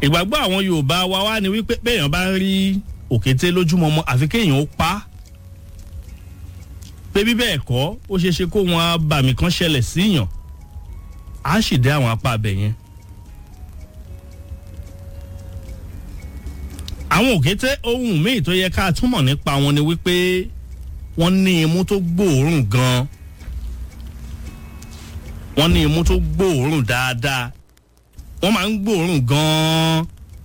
ìgbàgbọ́ àwọn yorùbá wa wá ni wípé béèyàn bá ń rí òkété lójúmọmọ àfi kéèyàn ó pa á pé bí bẹ́ẹ̀ kọ́ ó ṣeé ṣe kó wọn abàmì kan ṣẹlẹ̀ síyàn á sì dé àwọn apá abẹ yẹn. àwọn òkété ohun míì tó yẹ ká túmọ̀ nípa wọn ni wípé wọ́n ní imú tó gbòòrùn gan-an wọ́n ní imú tó gbòòrùn dáadáa wọ́n máa ń gbòòrùn gan-an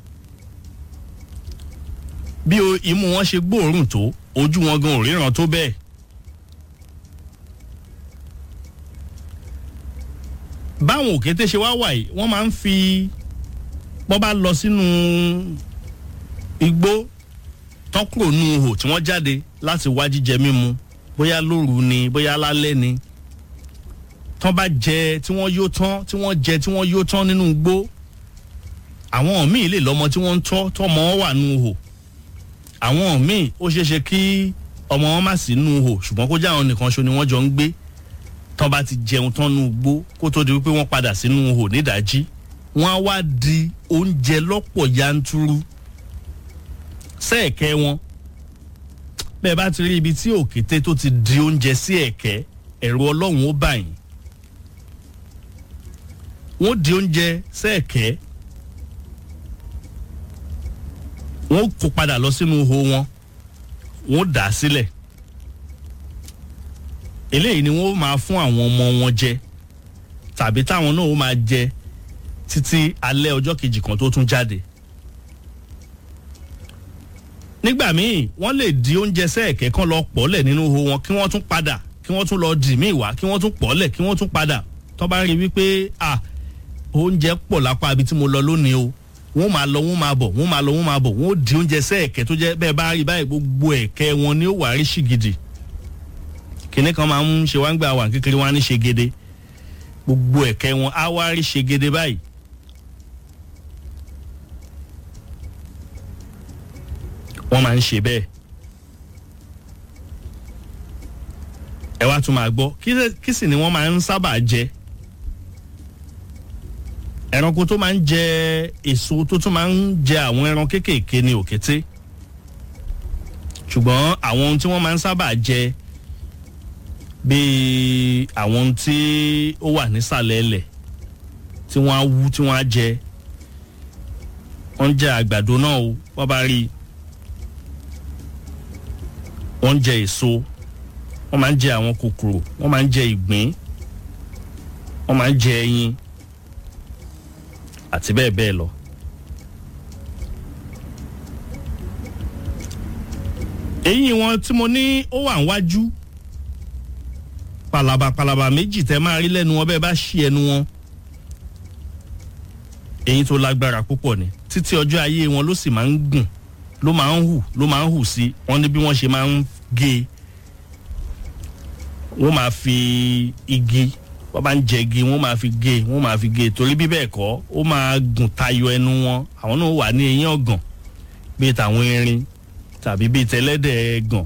bí imú wọn ṣe gbòòrùn tó ojú wọn gan ò ríran tó bẹ́ẹ̀. báwọn òkété ṣe wá wà yìí wọ́n máa ń fi bọ́ bá lọ sínú igbó tán kúrò nù ihò tí wọ́n jáde láti wá jíjẹ mímu bóyá lóru ni bóyá lálẹ́ ni tán bá jẹ tí wọ́n yó tán tí wọ́n jẹ tí wọ́n yó tán nínú igbó àwọn míì lè lọ́mọ tí wọ́n ń tọ́ tọ́mọ wọn wà nù ihò àwọn míì ó ṣeé ṣe kí ọmọ wọn má sí nù ihò ṣùgbọ́n kó jẹ́ àwọn nìkan ṣo ni wọ́n jọ ń gbé tán bá ti jẹun tán nù igbó kó tó di wípé wọ́n padà sínú ihò nídàájí wọ́n á wá di oúnjẹ lọ́pọ̀ yanturu sẹ́ẹ̀kẹ́ wọn bẹ́ẹ̀ bá ti rí ibi tí òkété tó ti di oúnjẹ sí ẹ̀kẹ́ ẹ̀rù ọlọ́run ó bà yín wọ́n di oúnjẹ sẹ́ẹ̀kẹ́ wọ́n kó padà lọ sínú ihò wọn wọ́n dà á sílẹ̀ eléyìí ni wọ́n máa fún àwọn ọmọ wọn jẹ tàbí táwọn náà ó máa jẹ títí alẹ́ ọjọ́ kejì kan tó tún jáde nígbà míì wọ́n lè di oúnjẹ sẹ́ẹ̀kẹ́ kan lọ pọ̀lẹ̀ nínú ihò wọn kí wọ́n tún padà kí wọ́n tún lọ dì míì wá kí wọ́n tún pọ̀lẹ̀ kí wọ́n tún padà tó bá rí wípé à oúnjẹ pọ̀ lápá ibi tí mo lọ lónìí o wọ́n máa lọ wọ́n máa bọ̀ wọ́n máa lọ wọ́n máa bọ̀ wọ́n di oúnjẹ sẹ́ẹ̀kẹ́ tó jẹ́ bẹ́ẹ̀ bá rí báyìí gbogbo ẹ̀kẹ́ wọn ni ó wà rí ṣìgìdì kìnní kan máa ń ṣe wá ń gbà wà kékeré wá ní ṣègede gbogbo ẹ̀kẹ́ wọn á wá rí ṣègede báyìí wọ́n máa ń ṣe bẹ́ẹ̀. ẹ wá tún máa gbọ́ kí sì ni wọ́n máa ń sábà jẹ. ẹranko tó máa ń jẹ èso tó tún máa ń jẹ àwọn ẹran kéékèèké ní òkété. ṣùgbọ́n àwọn ohun tí wọ́n máa ń sábà jẹ bíi àwọn ohun tí ó wà nísàlẹ̀ ẹlẹ̀ tí wọ́n á wú tí wọ́n á jẹ. wọ́n ń jẹ àgbàdo náà o wọ́n bá rí i wọ́n ń jẹ èso wọ́n máa ń jẹ àwọn kòkòrò wọ́n máa ń jẹ ìgbín wọ́n máa ń jẹ ẹyin àti bẹ́ẹ̀ bẹ́ẹ̀ lọ. eyín wọn tí mo ní ó wà níwájú palaba palaba méjì tẹ máa rí lẹ́nu wọn bẹ́ẹ̀ bá ṣí ẹnu wọn eyín tó lágbára púpọ̀ ni títí ọjọ́ ayé wọn ló sì máa ń gùn ló máa ń hù ló máa ń hù sí wọn ní bí wọ́n ṣe máa ń gé wọ́n máa fi igi wọ́n bá ń jẹ igi wọ́n máa fi gé wọ́n máa fi gé torí bí bẹ́ẹ̀ kọ́ ó máa gùn tayọ ẹnu wọn àwọn náà wà ní eyín ọ̀gàn bíi tàwọn erin tàbí bíi tẹlẹ́dẹ̀ gàn.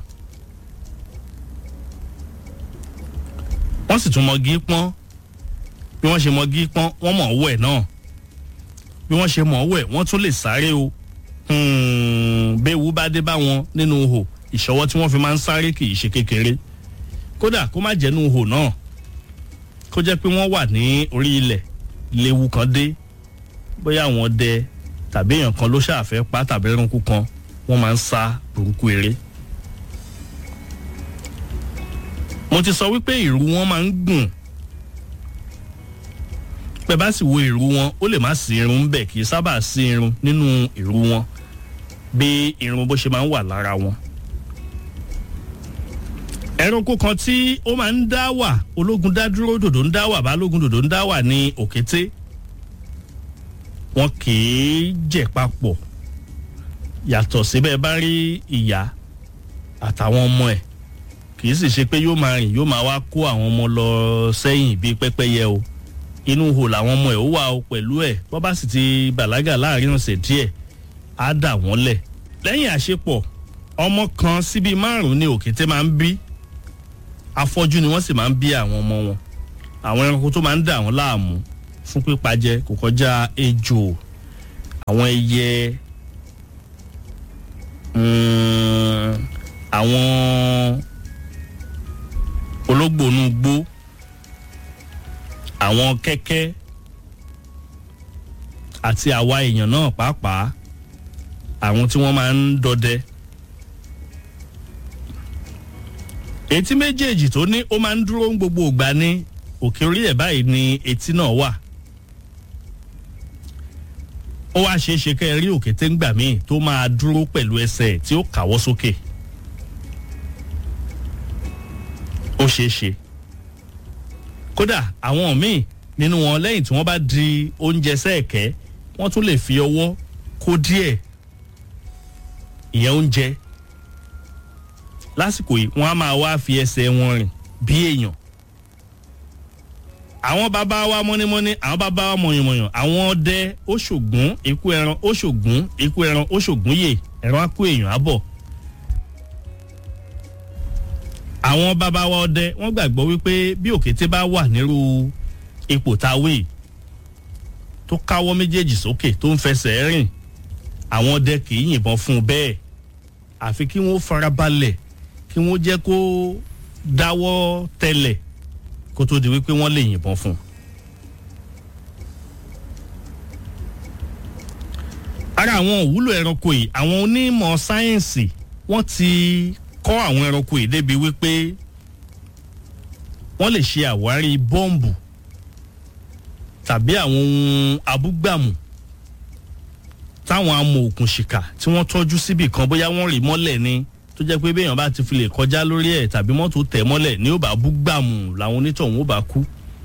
wọ́n sì tún mọ̀gí pọ́n bí wọ́n ṣe mọ̀gí pọ́n wọ́n mọ̀ wẹ̀ náà bí wọ́n ṣe mọ̀ wẹ̀ wọ́n tún lè sáré o béèwú bá dé bá wọn nínú ihò ìṣọwọ́ tí wọ́n fi máa ń sáré kì í ṣe kékeré kódà kó má jẹ́nu ihò náà kó jẹ́ pé wọ́n wà ní orí ilẹ̀ léwu kan dé bóyá àwọn dẹ tàbí èèyàn kan ló ṣàfẹ́ pa tàbí ẹranko kan wọ́n máa ń sá burúkú eré. mo ti sọ wípé ìrù wọn máa ń gùn pẹ bá sì wo ìrù wọn ó lè má sí irun bẹ́ẹ̀ kì í sábà sí irun nínú ìrù wọn bí irun bó ṣe máa ń wà lára wọn. ẹranko kan tí ó máa ń dá wà ológun dá dúró dòdò ń dá wà balógun dòdò ń dá wà ní òkété wọn kì í jẹ papọ̀ yàtọ̀ síbẹ̀ bá rí ìyá àtàwọn ọmọ ẹ̀ kì í sì ṣe pé yóò máa rìn yóò máa wá kó àwọn ọmọ lọ sẹ́yìn bíi pẹ́pẹ́yẹ o inú ihò làwọn ọmọ ẹ̀ ó wà o pẹ̀lú ẹ̀ bọ́ bá sì ti bàlágà láàrin ọ̀sẹ̀ díẹ̀ á dà wọ́n lẹ̀ lẹ́yìn àṣepọ̀ ọmọ kan síbi márùn-ún ni òkété máa ń bí afọ́jú ni wọ́n sì máa ń bí àwọn ọmọ wọn àwọn ẹranko tó máa ń dà wọ́n láàmú fún pípa jẹ kò kọjá ejò àwọn ẹyẹ mm, àwọn ológbònúgbó àwọn kẹ́kẹ́ àti àwa èèyàn náà pàápàá àwọn tí wọ́n máa ń dọdẹ. etí méjèèjì tó ní ó máa ń dúró ń gbogbo ìgbà ní òkè orí ẹ̀ báyìí ni etí náà wà. ó wá ṣeé ṣe kẹ́ ẹ rí òkè téńgbà míì tó máa dúró pẹ̀lú ẹsẹ̀ tí ó kàwọ́ sókè. ó ṣeé ṣe. kódà àwọn míì nínú wọn lẹ́yìn tí wọ́n bá di oúnjẹ sẹ́ẹ̀kẹ́ wọ́n tún lè fi ọwọ́ kó díẹ̀ ìyẹn oúnjẹ lásìkò yìí wọ́n á máa wá fi ẹsẹ̀ wọn rìn bí èèyàn àwọn bàbá wa mọ́nímọ́ní àwọn bàbá wa mọ̀yànmọ̀yàn àwọn ọdẹ ó ṣògùn ikú ẹran ó ṣògùn ikú ẹran ó ṣògùn yè ẹran á kó èèyàn á bọ̀ àwọn bàbá wa ọdẹ wọ́n gbàgbọ́ wípé bí òkété bá wà nírú ipò táwé tó káwọ́ méjèèjì sókè tó ń fẹsẹ̀ rìn àwọn ọdẹ kì í yìnbọn fún un bẹ́ẹ̀ àfi kí wọ́n farabalẹ̀ kí wọ́n jẹ́ kó dáwọ́ tẹlẹ̀ kó tó di wípé wọ́n lè yìnbọn fún un. ara àwọn òwúlò ẹranko yìí àwọn onímọ̀ sáyẹ́ǹsì wọ́n ti kọ́ àwọn ẹranko yìí débi wípé wọ́n lè ṣe àwárí bọ́ǹbù tàbí àwọn ohun abúgbàmù táwọn amòòkùnṣìkà tí wọ́n tọ́jú síbì kan bóyá wọ́n rì mọ́lẹ̀ ni tó jẹ́ pé béèyàn bá ti fi lè kọjá lórí ẹ̀ tàbí mọ́tò tẹ̀ mọ́lẹ̀ ní ó bá bú gbàmù làwọn onítọ̀hún ó bá kú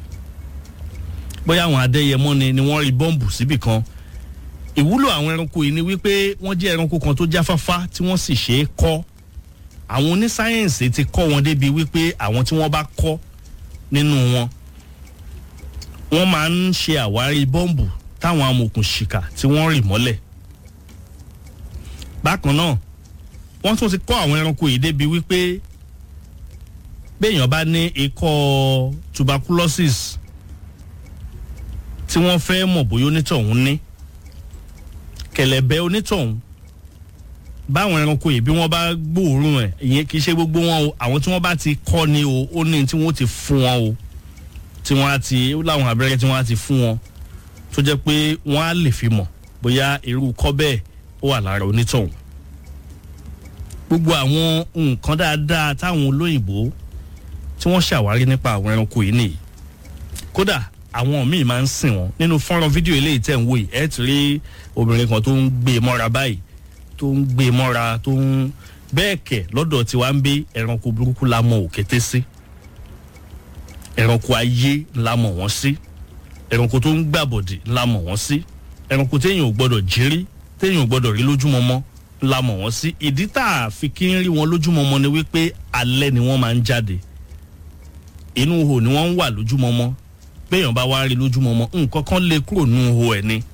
bóyá àwọn adẹ́yẹmọ́ ni ni wọ́n rí bọ́ǹbù síbì kan ìwúlò àwọn ẹranko yìí ni wípé wọ́n jẹ́ ẹranko kan tó jáfáfá tí wọ́n sì ṣe é kọ́ àwọn onísáyẹ̀nsì ti kọ́ wọn débi wípé àwọn tí wọ́n bá kọ́ nínú wọn wọ́n máa ń ṣe àwárí bọ́ǹbù táwọn amòòkùnṣìkà tí wọ́n rì mọ́lẹ̀ bákan náà wọ́n tún ti kọ́ àwọn ẹranko yìí débi wípé béèyàn bá ní ikọ́ tuberculosis tí wọ́n fẹ́ mọ̀ bóyá onítọ̀hún ní kẹ̀lẹ̀bẹ̀ onítọ̀hún báwọn ẹranko yìí bí wọ́n bá gbóòórùn ẹ̀ ìyẹn kì í ṣe gbogbo wọn o àwọn tí wọ́n bá ti kọ́ ni o ó ní tí wọ́n ti fún wọn o tí wọ́n á ti ó láwọn abẹ́rẹ́ tí wọ́n á ti fún wọn tó jẹ́ pé wọ́n á lè fi mọ̀ bóyá irú kọ́ bẹ́ẹ̀ ó wà lára onítọ̀hún gbogbo àwọn nǹkan dáadáa táwọn olóyìnbó tí wọ́n ṣàwárí nípa àwọn ẹranko yìí nìyí kódà àwọn míì máa ń sìn wọn nínú fọ́nrán fídíò eléyìí tẹ̀ ń wò yìí ẹ̀ ti rí obìnrin kan tó ń gbé e mọ́ra báyìí tó ń gbé e mọ́ra tó ń bẹ́ẹ̀ kẹ̀ lọ́dọ̀ tiwa ń bí ẹranko burúkú la mọ òkété sí ẹranko ayé la mọ̀ wọ́n sí ẹranko tó ń gbàbọ̀dì la mọ̀ wọ́n sí ẹranko téèyàn ò gbọ́dọ̀ jírí téèyàn ò gbọ́dọ̀ rí lójúmọmọ la mọ̀ wọ́n sí ìdí tá a fi kí ń rí wọn lójúmọmọ ni wípé alẹ́ ni wọ́n máa ń jáde inú ihò ni wọ́n ń wà lójúmọmọ béèyàn bá wá rí lójúmọmọ nǹkan kan lè kúrò nínú ihò ẹ̀ ni.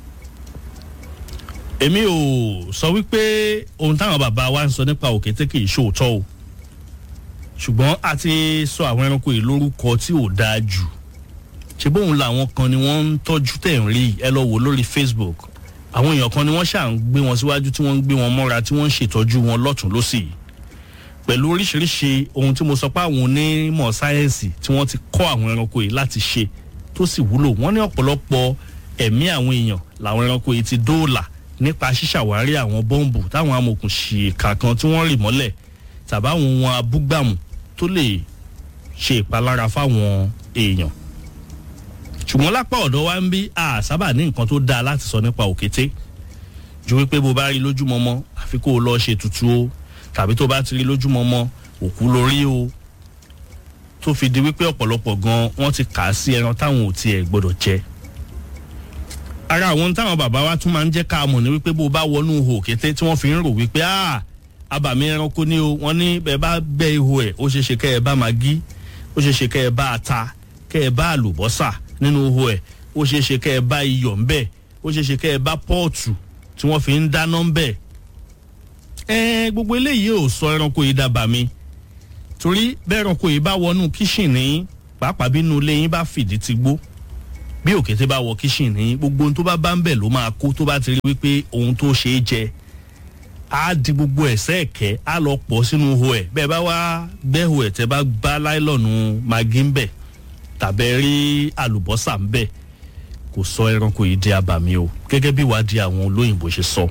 èmi ò sọ wípé ohun táwọn bàbá wa ń sọ nípa òkété kì í ṣòótọ́ o ṣùgbọ́n a ti sọ àwọn ẹranko yìí lórúkọ tí ò dáa jù ṣe bóun làwọn kan ni wọ́n ń tọ́jú tẹ̀ ń rí ẹ lọ wò lórí Facebook àwọn èèyàn kan ni wọ́n ṣà ń gbé wọn síwájú tí wọ́n ń gbé wọn mọ́ra tí wọ́n ń ṣètọ́jú wọn lọ́tún lọ́sì pẹ̀lú oríṣiríṣi ohun tí mo sọ pé àwọn onímọ̀ sáyẹ́ǹsì tí wọ́n ti kọ́ àwọn ẹranko yìí láti ṣe tó sì wúlò wọ́n ní ọ̀pọ̀lọpọ̀ ẹ̀mí àwọn èèyàn làwọn ẹranko yìí ti dóòlà nípa ṣíṣàwárí àwọn bọ́ǹbù táwọn amòkùnṣìkà kan tí wọ́n rì mọ́lẹ̀ tàbáwọn ohun abúgbàmù tó lè ṣe ìpalára fáwọn èèyàn ṣùgbọ́n lápá ọ̀dọ̀ wa ń bí a sábà ní nǹkan tó dáa láti sọ nípa òkété ju wípé bó bá rí lójúmọmọ àfi kó o lọ ṣe tutù o tàbí tó bá ti rí lójúmọmọ òkú lórí o tó fi di wípé ọ̀pọ̀lọpọ̀ gan wọ́n ti kà á sí ẹran táwọn ò tiẹ̀ gbọ́dọ̀ jẹ. ara àwọn táwọn bàbá wa tún máa ń jẹ́ ká mọ̀ ní wípé bó bá wọnú ihò òkété tí wọ́n fi ń rò wípé ah abàmì ẹranko ni o wọ́n ní bẹ́ẹ̀ bá gbẹ́ ihò ẹ̀ ó ṣeé ṣe kẹ́ ẹ bá magí ó ṣeé ṣe kẹ́ ẹ bá ata kẹ́ ẹ bá àlùbọ́sà nínú ihò ẹ̀ ó ṣeé ṣe kẹ́ ẹ bá iyọ̀ ń bẹ̀ ó ṣeé ṣe kẹ́ ẹ bá pọ́ọ̀tù tí wọ́n fi ń dáná ń bẹ̀. ẹ gbogbo eléyìí ò sọ ẹranko yìí dábàá mi torí bẹ́ẹ̀ ẹranko yìí bá wọnú kíṣìnì pàápàá bínú ilé yín bá fìdí ti gbó bí òkété bá wọ kíṣìn ní gbogbo ohun tó bá bá ń bẹ̀ ló máa kó tó bá ti rí wípé ohun tó ṣe é jẹ á di gbogbo ẹ̀sẹ̀ ẹ̀kẹ́ á lọ pọ̀ sínú ihò ẹ̀ bẹ́ẹ̀ bá wá gbẹ́hò ẹ̀ tẹ́ bá bá láìlọ́nù magi ń bẹ̀ tàbẹ́ rí àlùbọ́sà ń bẹ̀ kò sọ ẹranko yìí di abàmì o gẹ́gẹ́ bí ìwádìí àwọn olóyìnbó ṣe sọ.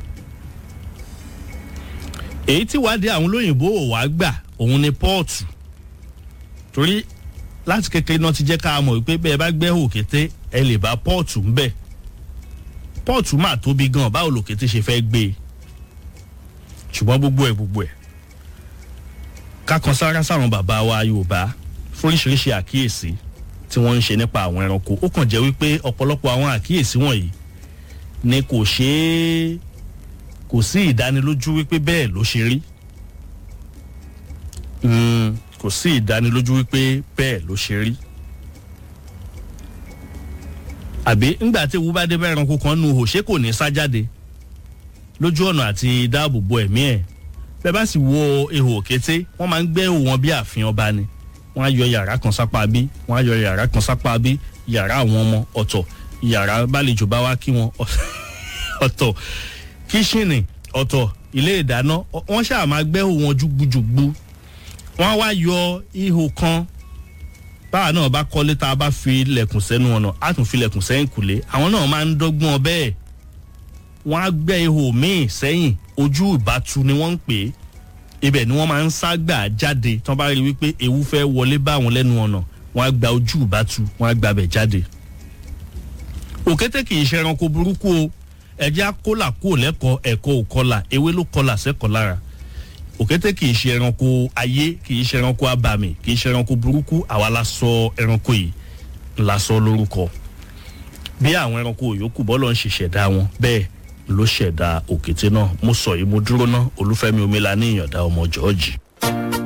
èyí tí ìwádìí àwọn olóyìnbó ò wá gbà òun ni pọ́ọ̀tù torí láti kékeré náà ti jẹ́ ká mọ̀ wípé bẹ́ẹ̀ bá gbẹ́ òkété ẹ lè bá pọ́ọ̀tù ń bẹ̀ pọ́ọ̀tù máa tóbi gan báwo lòkété ṣe fẹ́ gbé e ṣùgbọ́n gbogbo ẹ̀ gbogbo ẹ̀ kákan sára sáwọn bàbá wa yorùbá fóríṣiríṣi àkíyèsí tí wọ́n ń ṣe nípa àwọn ẹranko ó kàn jẹ́ wípé ọ̀pọ̀lọpọ̀ àwọn àkíyèsí wọ̀nyí ni kò ṣeé kò sí ìdánilójú wípé bẹ́ẹ̀ ló ṣe rí kò sí ìdánilójú wípé bẹ́ẹ̀ ló ṣe rí àbí ńgbà tí ewu bá dé bá ẹranko kan nu hò ṣé kò ní sá jáde lójú ọ̀nà àti dáàbò bo ẹ̀mí ẹ̀ bẹ́ẹ̀ bá sì wo ihò òkété wọ́n máa ń gbẹ́ ihò wọn bí ààfin ọba ni wọ́n á yọ yàrá kan sápá bí wọ́n á yọ yàrá kan sápá bí yàrá àwọn ọmọ ọ̀tọ̀ yàrá bálejò bá wá kí wọn ọ̀tọ̀ kíṣìnì ọ̀tọ̀ ilé ìdáná wọ́n ṣáà máa gbẹ́ ihò wọn jùgbùjùgbù wọ́n á wá yọ ihò kan báwa náà bá kọ́lé tá a bá fi lẹ̀kùn sẹ́nu ọ̀nà á tún fi lẹ̀kùn sẹ́yìn kùlé àwọn náà máa ń dọ́gbọ́n bẹ́ẹ̀ wọ́n á gbẹ́ ihò míì sẹ́yìn ojú ìbátu ni wọ́n ń pè é ibẹ̀ ni wọ́n máa ń ságbà jáde tí wọ́n bá rí wípé ewu fẹ́ wọlé bá àwọn lẹ́nu ọ̀nà wọ́n á gba ojú ìbátu wọ́n á gbabẹ̀ jáde. òkété kì í ṣe ẹranko burúkú o ẹ̀jẹ̀ akólà kúò lẹ́kọ̀ọ́ ẹ̀kọ́ òkọlà ewé ló kọlà sẹ́kọ̀ọ́ lára òkété kì í ṣe ẹranko ayé kì í ṣe ẹranko abàmì kì í ṣe ẹranko burúkú àwa la sọ ẹranko yìí la sọ lórúkọ bí àwọn ẹranko yòókù bọ́lọ̀ ń ṣe ṣẹ̀dá wọn bẹ́ẹ̀ ló ṣẹ̀dá òkété náà mo sọ yìí mo dúró ná olúfẹ́mi omila ní ìyànda ọmọ jọ́ọ̀jì.